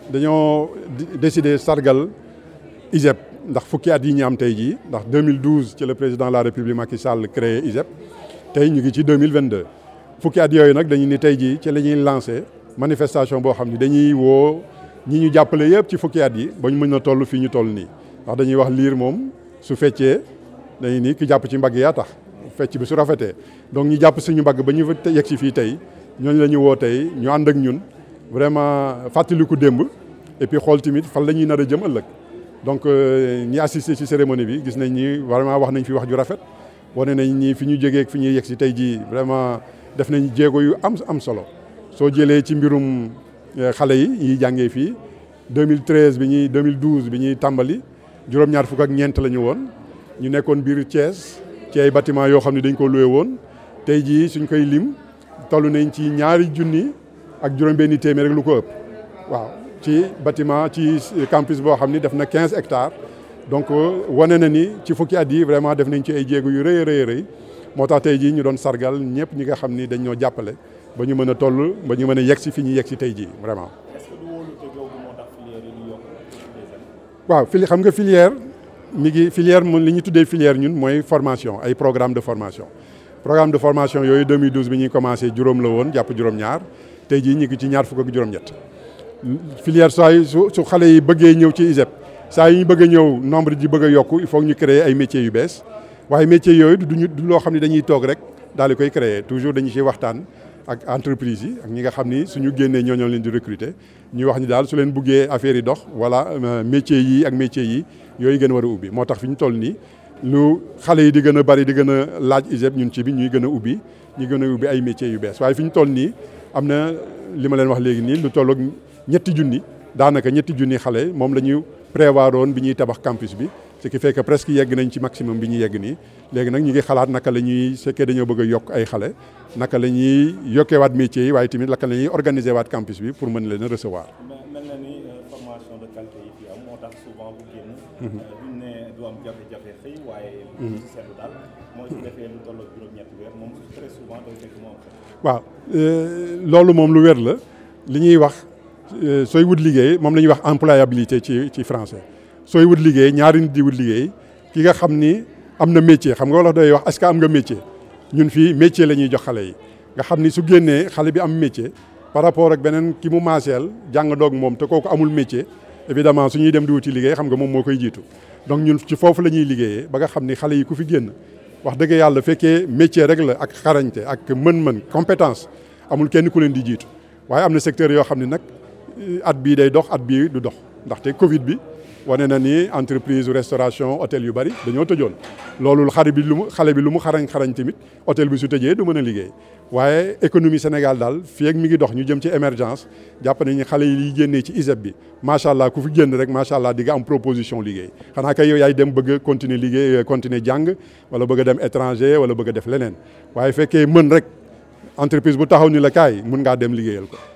dañoo décider sargal ISEP ndax fukki at yi ñu am tey jii ndax 2012 ci le président de la république Macky Sall créé ISEP tey ñu ngi ci 2022 fukki at yooyu nag dañu ni tey jii ci la ñuy lancé manifestation boo xam ne dañuy woo ñi ñu jàppale yëpp ci fukki at yi ba ñu mën a toll fii ñu toll nii ndax dañuy wax liir moom su feccee dañuy ni ki jàpp ci mbagg yaa tax fecc bi su rafetee donc ñu jàpp suñu mbagg ba ñu fa yegg si fii tey ñooñu la ñu woo tey ñu ànd ak ñun vraiment fàttaliku démb et puis xool tamit fan la ñuy nar a jëm ëllëg donc ñi assisté ci cérémonie bi gis nañ ni vraiment wax nañ fi wax ju rafet wane nañ ni fi ñu jógee fi ñuy yegg si tey jii vraiment def nañ jéego yu am am solo soo jëlee ci mbirum xale yi ñuy jàngee fii 2013 bi ñuy 2012 bi ñuy tàmbali juróom-ñaar fukk ak ñeent la ñu woon ñu nekkoon biir Thiès ci ay bâtiment yoo xam ne dañ ko loué woon tey jii suñ koy lim toll nañ ci ñaari junni ak juróom-benni téeméer rek lu ko ëpp waaw ci bâtiment ci campus boo xam ni def na 15 hectares donc wane na ni ci fukki at yi vraiment def nañ ci ay jéego yu rëy a rëy rëy moo tax tey jii ñu doon sargal ñëpp ñi nga xam ni dañ ñoo jàppale ba ñu mën a toll ba ñu mën a yegg si fi ñu yegg si tey jii vraiment. waaw fili xam nga filière mi ngi filière moom li ñu tuddee filière ñun mooy formation ay programme de formation programme de formation yooyu 2012 bi ñuy commencé juróom la woon jàpp juróom-ñaar tey jii ñu ngi ci ñaar fukk ak juróom-ñett filière saa yu su su xale yi bëggee ñëw ci ISEP saa yu ñu bëgg a ñëw nombre ji bëgg a yokku il faut ñu créer ay métiers yu bees waaye métiers yooyu du ñu du loo xam ne dañuy toog rek daal di koy créer toujours dañu ciy waxtaan ak entreprise yi ak ñi nga xam ni suñu génnee ñoo ñoo leen di recruter ñu wax ni daal su leen buggee affaire yi dox voilà métiers yi ak métiers yi yooyu gën a war a ubbi moo tax fi ñu toll nii lu xale yi di gën a bari di gën a laaj ISEP ñun ci bi ñuy gën a ubbi ñu gën a ubbi ay métiers yu bees waaye fi ñu toll nii am na li ma leen wax léegi nii lu tolloog ñetti junni daanaka ñetti junni xale moom la ñu prévoir woon bi ñuy tabax campus bi ce qui fait que presque yegg nañ ci maximum bi ñu yegg nii léegi nag ñu ngi xalaat naka la ñuy fekkee dañoo bëgg a yokk ay xale naka la ñuy yokkee waat métiers yi waaye tamit naka la ñuy organiser waat campus bi pour mën leen a recevoir. mel na ni formation de qualité yi fi am moo tax souvent bu génn. duñ ne du am jafe-jafe xëy waaye. li ci seetlu daal mooy su defee lu toll ak juróom-ñetti weer moom très souvent day fekk mu am waaw loolu moom lu wér la li ñuy wax sooy wut liggéey moom la ñuy wax employabilité ci ci français sooy wut liggéey ñaari nit di wut liggéey ki nga xam ni am na métier xam nga wala doy wax est-ce que am nga métier ñun fii métier la ñuy jox xale yi nga xam ni su génnee xale bi am métier par rapport ak beneen ki mu maaseel jàng doog moom te kooku amul métier évidemment su ñuy dem di wuti liggéey xam nga moom moo koy jiitu donc ñun ci foofu la ñuy liggéeyee ba nga xam ni xale yi ku fi génn wax dëgg yàlla fekkee métier rek la ak xarañte ak mën-mën compétence amul kenn ku leen di jiitu waaye am na secteur yoo xam ne nag at bii day dox at bii du dox ndaxte Covid bi wane na ni entreprise restauration hôtel yu bari dañoo tëjoon loolu xale bi lu mu xale bi lu mu xarañ xarañ tamit hôtel bi su tëjee du mën a liggéey waaye économie Sénégal daal fii ak mi ngi dox ñu jëm ci émergence jàpp nañu xale yi génnee ci ISEP bi macha allah ku fi génn rek macha allah di nga am proposition liggéey xanaa kay yow yaay dem bëgg a continuer liggéey continuer jàng wala bëgg a dem étranger wala bëgg a def leneen waaye fekkee mën rek entreprise bu taxaw ni la kaay mun ngaa dem liggéeyal ko.